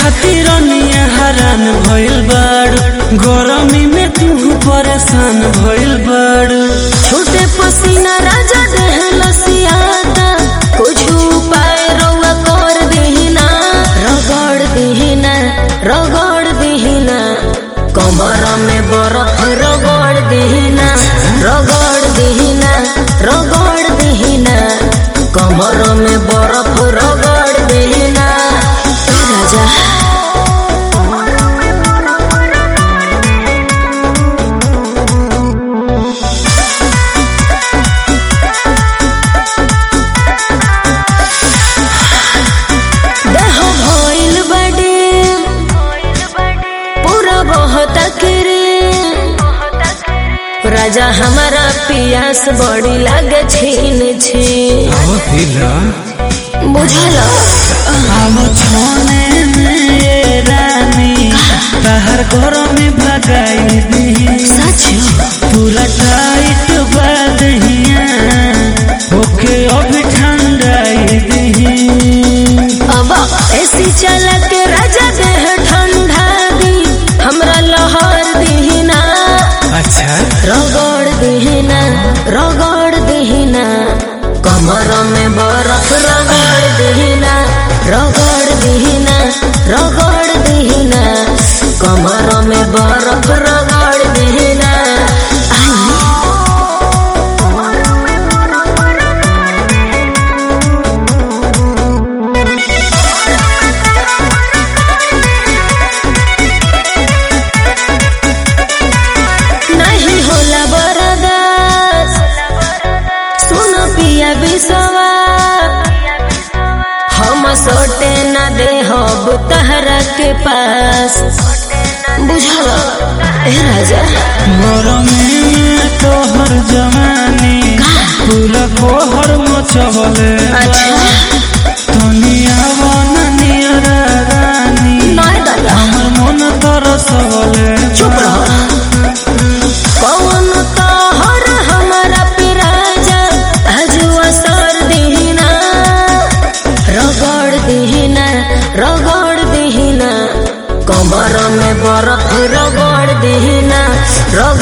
खातिर निया हरान भइल बाड़ गरमी में तू परेशान भइल बाड़ छोटे पसीना राजा देह लसियाता कुछ उपाय रउआ कर देहिना रगड़ देहिना रगड़ देहिना कमर में बरफ रगड़ देहिना रगड़ देहिना रगड़ देहिना कमर में बरफ रगड़ देहिना ए राजा देह भइल बड़े पूरा बहुत करे राजा हमारा पियास बड़ी लागे छीन छी अब पिला बुझल अब छोने में ये रानी बाहर गरमी भगाई दी सच पूरा टाइट बादहिया ओके अभी ठंडाई दी अब ऐसी चला के राजा देह ठंडा दी हमरा लहर दीना अच्छा रगड़ दीना रगड़ दीना कमर में बरफ रगड़ दीना रगड़ दीना रगड़ दीना कमर में बरफ रगड़ दीना नहीं होला बरदास सुन पिया बिसवा हम सोटे न दे हब तहरा के पास बुझल ए राजा गरमी में तोहर जवानी पूरा कोहर मचवले अच्छा दुनिया वन नियर रानी नहीं दादा हमर मन तरसवले चुप रहो कौन तोहर हमारा पिराजा हजुआ सर दीना रगड़ दीना रगड़ दीना कमर में बर्फ रगड़ दीना रगड़